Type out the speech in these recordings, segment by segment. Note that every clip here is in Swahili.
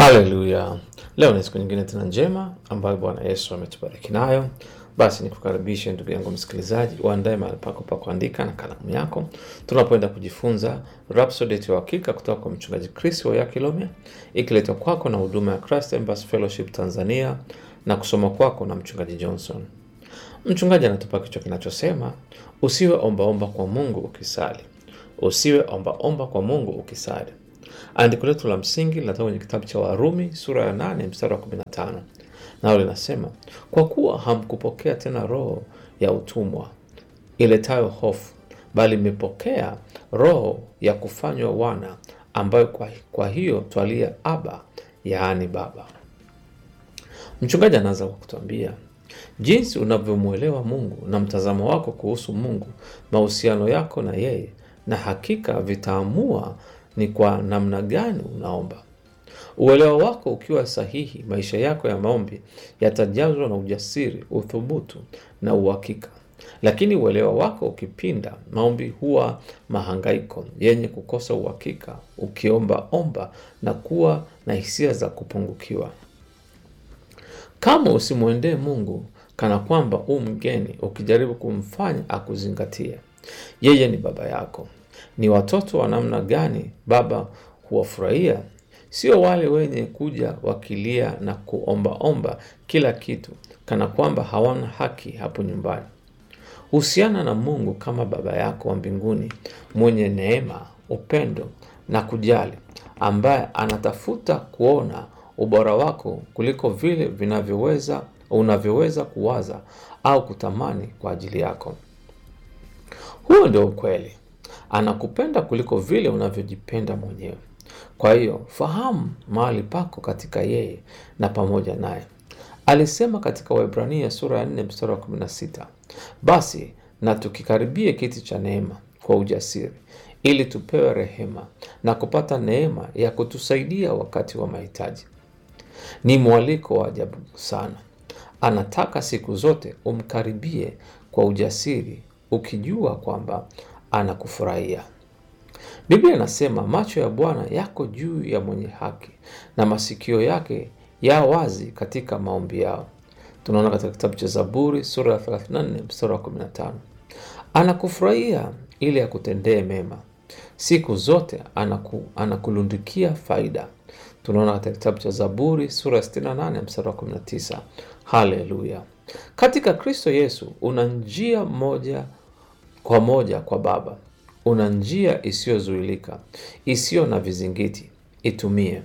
Haleluya! Leo ni siku nyingine tena njema ambayo Bwana Yesu ametubariki nayo. Basi nikukaribishe ndugu yangu msikilizaji, uandae mahali pako pa kuandika na kalamu yako, tunapoenda kujifunza Rhapsody ya Uhakika kutoka kwa mchungaji Chris Oyakilome, ikiletwa kwako na huduma ya Christ Embassy Fellowship Tanzania na kusoma kwako na mchungaji Johnson. Mchungaji anatupa kichwa kinachosema usiwe ombaomba kwa Mungu ukisali. Usiwe ombaomba kwa Mungu ukisali. Andiko letu la msingi linatoka kwenye kitabu cha Warumi sura ya 8 mstari wa 15, nao linasema kwa kuwa hamkupokea tena roho ya utumwa iletayo hofu, bali mmepokea roho ya kufanywa wana, ambayo kwa, kwa hiyo twalia Aba, yaani Baba. Mchungaji anaanza kwa kutuambia jinsi unavyomwelewa Mungu na mtazamo wako kuhusu Mungu, mahusiano yako na yeye, na hakika vitaamua ni kwa namna gani unaomba. Uelewa wako ukiwa sahihi, maisha yako ya maombi yatajazwa na ujasiri, uthubutu na uhakika. Lakini uelewa wako ukipinda, maombi huwa mahangaiko yenye kukosa uhakika, ukiomba omba na kuwa na hisia za kupungukiwa. Kama usimwendee Mungu kana kwamba u mgeni, ukijaribu kumfanya akuzingatie. Yeye ni baba yako. Ni watoto wa namna gani baba huwafurahia? Sio wale wenye kuja wakilia na kuombaomba kila kitu, kana kwamba hawana haki hapo nyumbani. Husiana na Mungu kama baba yako wa mbinguni, mwenye neema, upendo na kujali, ambaye anatafuta kuona ubora wako kuliko vile vinavyoweza unavyoweza kuwaza au kutamani kwa ajili yako. Huo ndio ukweli. Anakupenda kuliko vile unavyojipenda mwenyewe. Kwa hiyo fahamu mahali pako katika yeye na pamoja naye. Alisema katika Waebrania sura ya 4 mstari wa 16, basi na tukikaribie kiti cha neema kwa ujasiri, ili tupewe rehema na kupata neema ya kutusaidia wakati wa mahitaji. Ni mwaliko wa ajabu sana. Anataka siku zote umkaribie kwa ujasiri, ukijua kwamba anakufurahia. Biblia inasema macho ya Bwana yako juu ya mwenye haki na masikio yake ya wazi katika maombi yao. Tunaona katika kitabu cha Zaburi sura ya 34 mstari wa 15. Anakufurahia ili akutendee mema siku zote, anaku, anakulundikia faida. Tunaona katika kitabu cha Zaburi sura ya 68 mstari wa 19. Haleluya! Katika Kristo Yesu una njia moja kwa moja kwa Baba. Una njia isiyozuilika, isiyo na vizingiti. Itumie.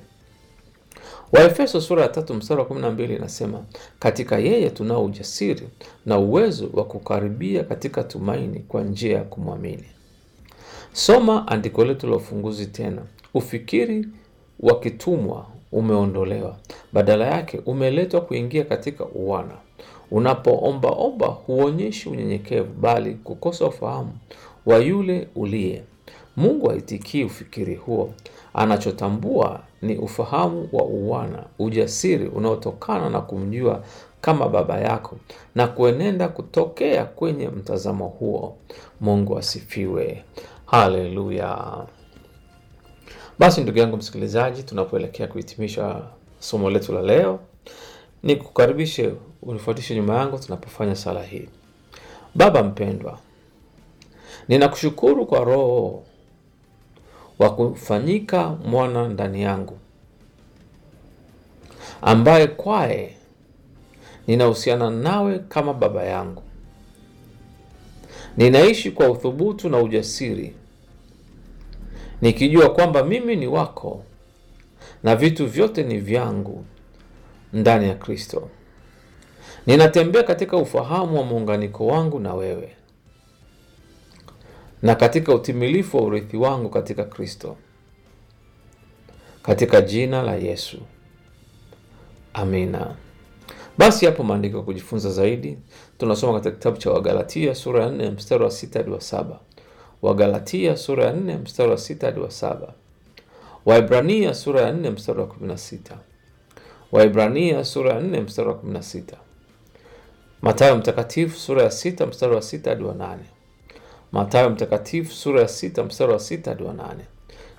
Waefeso sura ya tatu mstari wa 12 inasema, katika yeye tunao ujasiri na uwezo wa kukaribia katika tumaini kwa njia ya kumwamini. Soma andiko letu la ufunguzi tena. Ufikiri wa kitumwa umeondolewa, badala yake umeletwa kuingia katika uwana. Unapoombaomba huonyeshi unyenyekevu, bali kukosa ufahamu wa yule uliye. Mungu haitikii ufikiri huo. Anachotambua ni ufahamu wa uwana, ujasiri unaotokana na kumjua kama baba yako na kuenenda kutokea kwenye mtazamo huo. Mungu asifiwe. Haleluya. Basi ndugu yangu msikilizaji, tunapoelekea kuhitimisha somo letu la leo, ni kukaribishe unifuatishe nyuma yangu tunapofanya sala hii. Baba mpendwa, ninakushukuru kwa Roho wa kufanyika mwana ndani yangu, ambaye kwaye ninahusiana nawe kama baba yangu. Ninaishi kwa uthubutu na ujasiri, nikijua kwamba mimi ni wako na vitu vyote ni vyangu ndani ya Kristo. Ninatembea katika ufahamu wa muunganiko wangu na wewe na katika utimilifu wa urithi wangu katika Kristo, katika jina la Yesu, amina. Basi hapo maandiko ya kujifunza zaidi tunasoma katika kitabu cha Wagalatia sura ya 4 mstari wa 6 hadi wa 7, Wagalatia sura ya 4 mstari wa 6 hadi wa 7, Waibrania sura ya 4 mstari wa 16, Waibrania sura ya 4 mstari wa 16, Mathayo mtakatifu sura ya 6 mstari wa 6 hadi wa 8, Mathayo mtakatifu sura ya 6 mstari wa 6 hadi wa 8,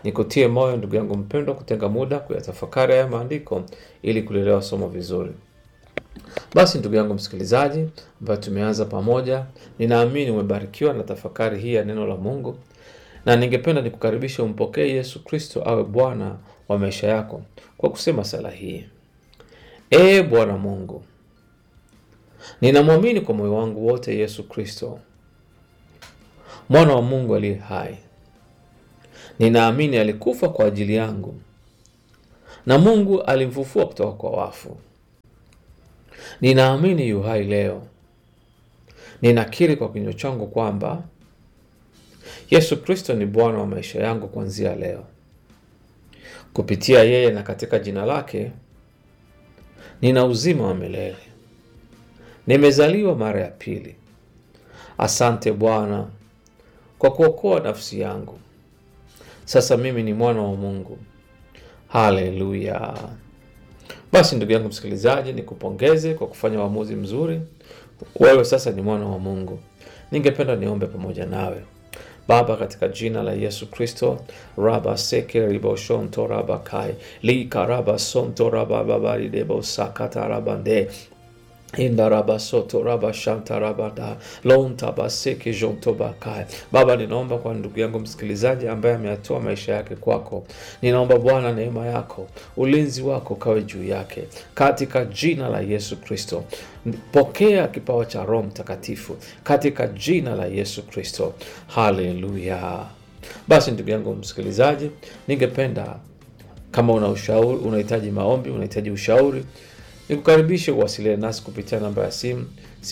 Nikutie moyo ndugu yangu mpendwa, kutenga muda kuyatafakari haya maandiko ili kulielewa somo vizuri. Basi ndugu yangu msikilizaji, ambayo tumeanza pamoja, ninaamini umebarikiwa na tafakari hii ya neno la Mungu, na ningependa nikukaribishe umpokee Yesu Kristo awe Bwana wa maisha yako kwa kusema sala hii: Ee Bwana Mungu, ninamwamini kwa moyo wangu wote Yesu Kristo, mwana wa Mungu aliye hai. Ninaamini alikufa kwa ajili yangu na Mungu alimfufua kutoka kwa wafu. Ninaamini yu hai leo. Ninakiri kwa kinywa changu kwamba Yesu Kristo ni Bwana wa maisha yangu kuanzia leo. Kupitia yeye na katika jina lake nina uzima wa milele, nimezaliwa mara ya pili. Asante Bwana kwa kuokoa nafsi yangu. Sasa mimi ni mwana wa Mungu. Haleluya! Basi ndugu yangu msikilizaji, nikupongeze kwa kufanya uamuzi mzuri. Wewe sasa ni mwana wa Mungu. Ningependa niombe pamoja nawe. Baba, katika jina la Yesu Kristo, raba seke riboshonto raba kai lika raba sonto raba babari debo sakata rabande inda raba soto raba shanta raba da lonta baseke jonto bakai. Baba, ninaomba kwa ndugu yangu msikilizaji ambaye ameyatoa maisha yake kwako, ninaomba Bwana neema yako, ulinzi wako kawe juu yake katika jina la Yesu Kristo. Pokea kipawa cha Roho Mtakatifu katika jina la Yesu Kristo. Haleluya! Basi ndugu yangu msikilizaji, ningependa kama una ushauri, unahitaji maombi, unahitaji ushauri nikukaribishe uwasiliane nasi kupitia namba ya simu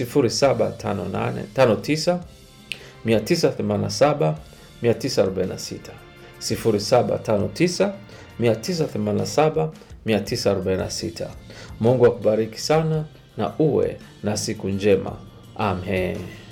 0759 987 946, 0759 987 946. Mungu akubariki sana na uwe na siku njema. Amen.